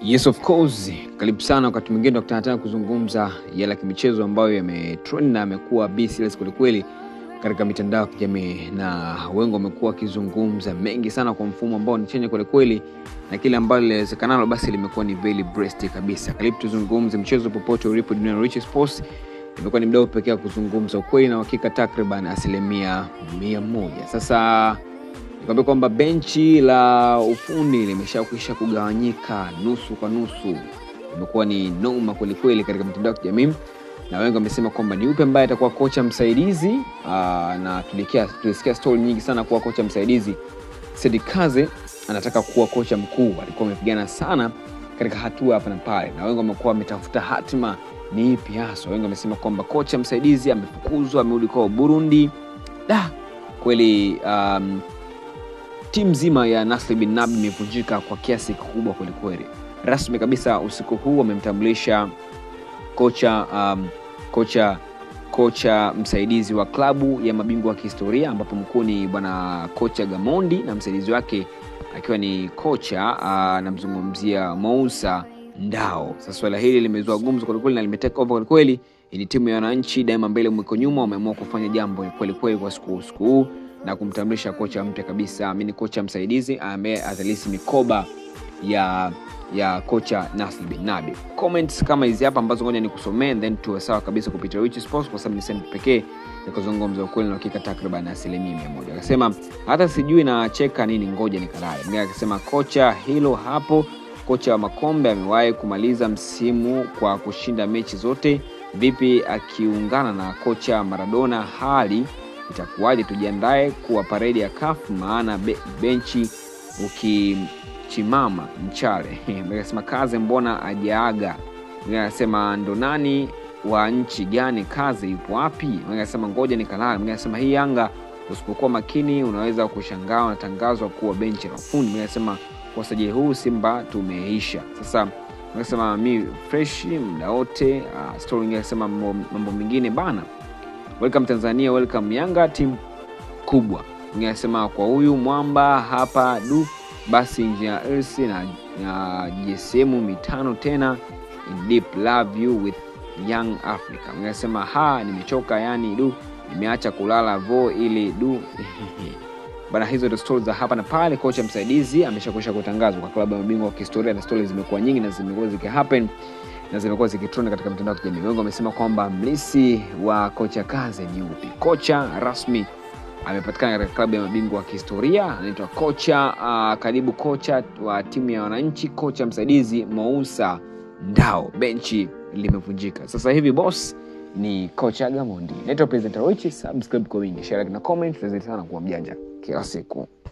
Yes of course, karibu sana. Wakati mwingine tunakutana tena kuzungumza yale ya kimichezo ambayo yametrend na amekuwa be serious kwelikweli katika mitandao ya kijamii, na wengi wamekuwa wakizungumza mengi sana kwa mfumo ambao ni chenye kwelikweli, na kile ambalo linawezekana basi limekuwa ni very breast kabisa. Karibu tuzungumze mchezo popote ulipo duniani. Rich Sports imekuwa ni mdau pekee wa kuzungumza ukweli na uhakika takriban asilimia mia moja. Sasa nikwambia kwamba benchi la ufundi limeshakwisha kugawanyika nusu kwa nusu. Imekuwa ni noma kwelikweli katika mitandao ya kijamii, na wengi wamesema kwamba ni upe ambaye atakuwa kocha msaidizi. Aa, na tulikia- tulisikia stori nyingi sana kuwa kocha msaidizi. Sedi Kaze anataka kuwa kocha mkuu, alikuwa amepigana sana katika hatua hapa na pale, na wengi wamekuwa wametafuta hatima ni ipi hasa. Wengi wamesema kwamba kocha msaidizi amefukuzwa, amerudi kwao Burundi. Da, kweli um, timu nzima ya Nasri bin Nabi imevunjika kwa kiasi kikubwa kwelikweli. Rasmi kabisa usiku huu wamemtambulisha kocha um, kocha kocha msaidizi wa klabu ya mabingwa wa kihistoria ambapo mkuu ni bwana kocha Gamondi na msaidizi wake akiwa ni kocha uh, namzungumzia Mousa Ndao. Sasa swala hili limezua gumzo kwelikweli na limeteka over kwelikweli. Hii ni timu ya wananchi daima mbele mwiko nyuma, wameamua kufanya jambo kwelikweli kwa siku siku huu na kumtambulisha kocha mpya kabisa, mi ni kocha msaidizi ambaye atalisi mikoba ya ya kocha Nasri bin Nabi. Comments kama hizi hapa ambazo ngoja nikusomee and then tuwe sawa kabisa kupitia Rich Sports kwa sababu ni sehemu pekee ya kuzungumza ukweli na hakika takriban asilimia mia moja. Akasema hata sijui nacheka nini, ngoja nikalale. Mwingine akasema kocha hilo hapo, kocha wa makombe amewahi kumaliza msimu kwa kushinda mechi zote, vipi akiungana na kocha Maradona hali itakuwaje? Tujiandae kuwa paredi ya kafu, maana be, benchi ukichimama mchale. Akasema kaze, mbona ajaaga? Mwingine anasema ndo nani wa nchi gani? Kaze yupo wapi? Mwingine anasema ngoja nikalala. Mwingine anasema hii Yanga usipokuwa makini unaweza kushangaa unatangazwa kuwa benchi la ufundi. Mwingine anasema kwa usajili huu Simba tumeisha. Sasa anasema mi fresh muda wote. Uh, story nyingine anasema mambo mambo mengine bana welcome Tanzania, welcome Yanga, timu kubwa. Mwingine anasema kwa huyu mwamba hapa du, basi Engineer Hersi na, na GSM mitano tena, in deep love you with young Africa. Mwingine anasema ha, nimechoka yani du, nimeacha kulala vo ili du bana. Hizo ndo stori za hapa na pale. Kocha msaidizi ameshakwisha kutangazwa kwa klabu ya mabingwa wa kihistoria, na stori zimekuwa nyingi na zimekuwa zikihappen na zimekuwa zikitrend katika mitandao ya kijamii. Wengi wamesema kwamba mlisi wa kocha Kaze ni upi? Kocha rasmi amepatikana katika klabu ya mabingwa wa kihistoria, anaitwa kocha uh, karibu kocha wa timu ya wananchi, kocha msaidizi Mousa Ndao. Benchi limevunjika sasa hivi, boss ni kocha Gamondi. Naitwa presenter Rochi, subscribe kwa wingi, share like na comment, tuzidi sana kuwa mjanja kila siku.